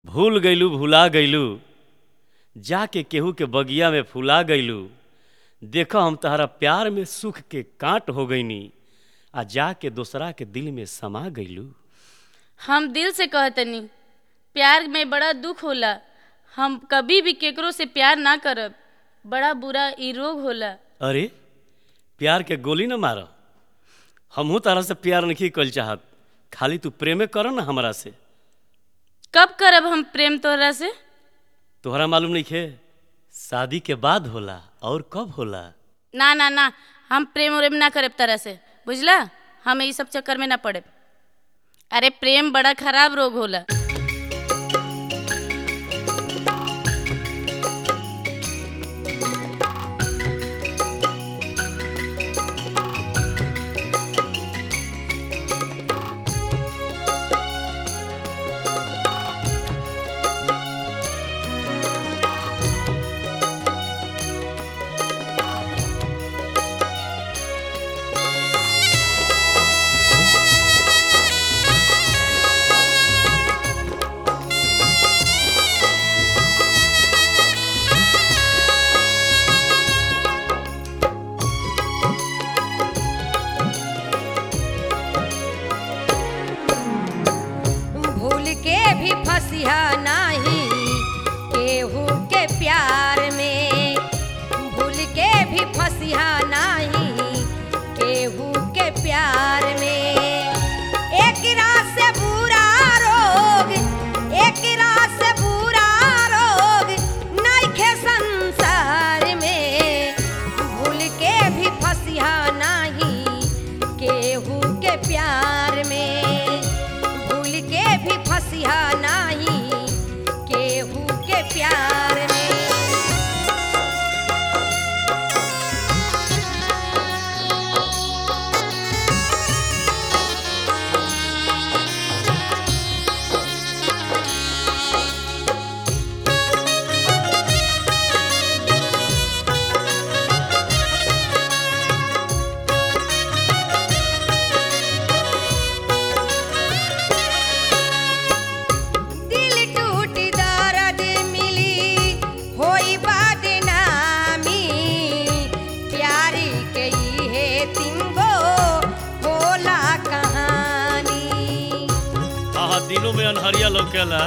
भूल गइलू भुला गइलू जाके केहू के बगिया में फुला गइलू देखो हम तहरा प्यार में सुख के कांट हो गईनी आ जाके दोसरा के दिल में समा गइलू हम दिल से कहतनी प्यार में बड़ा दुख होला हम कभी भी केकरो से प्यार ना करब बड़ा बुरा ई रोग होला अरे प्यार के गोली न मार हमहू तारा से प्यार नहीं कल चाहत खाली तू प्रेमे कर ना हमरा से कब करब हम प्रेम तोहरा से तोहरा मालूम नहीं खे शादी के बाद होला और कब होला ना ना ना हम प्रेम उरेम ना करब तरह से बुझला हम ई सब चक्कर में ना पड़े अरे प्रेम बड़ा खराब रोग होला भूल के भी फसिया नाही केहू के प्यार में भूल के भी फसिया नाही केहू के प्यार में एक रात से बुरा रोग एक रात से बुरा रोग नइखे संसार में भूल के भी फसिया नाही केहू के प्यार में भूल के भी फसिया नाही केहू के प्यार में दिल टूट दर्द मिली होई बदनामी प्यारी के इहे तिंगो होला कहानी हाँ दिनों में अनहरिया लौकेला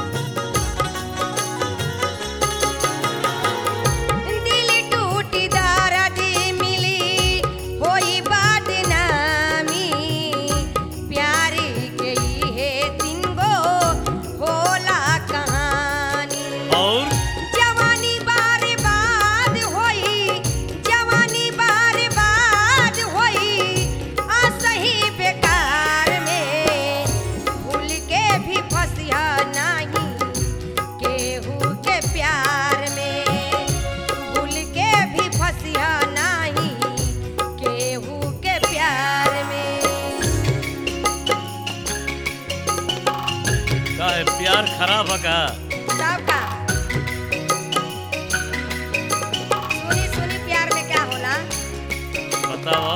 दिल टूट दर्द मिली होई बदनामी प्यारी के इहे तिंगो होला कहानी और जवानी बार बाद होई जवानी बार बाद होई असही बेकार में भूल के भी फसिया नहीं केहू के प्यार में भूल के भी फसिया नहीं केहू के प्यार में का है प्यार खराब है का सबका सुनी सुनी प्यार में क्या होला बताओ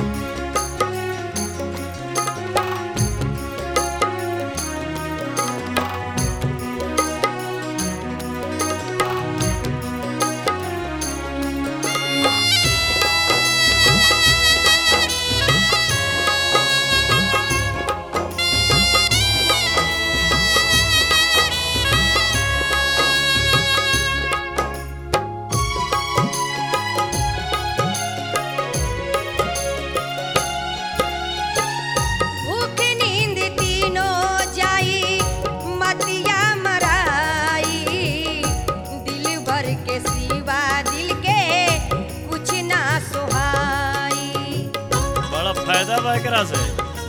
भूख नींद तीनों जाई मतिया मराई दिल भर के सिवा दिल के कुछ ना सुहाई बड़ा फायदा बा एकरा से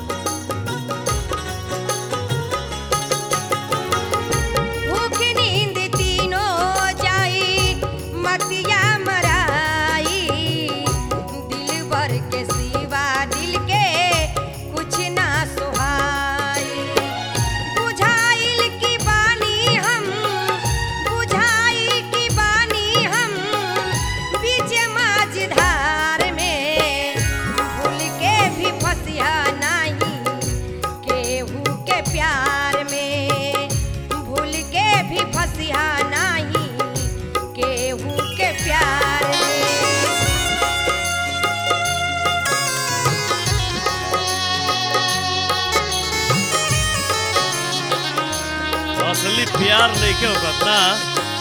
भूख नींद तीनों जाई मतिया मराई दिल भर के सिवा दिल के कुछ ना सुहाई बुझाइल की बानी हम बुझाई की बानी हम बीच माझधार में भूल के भी फसिया ना असली प्यार नहीं के होगा ना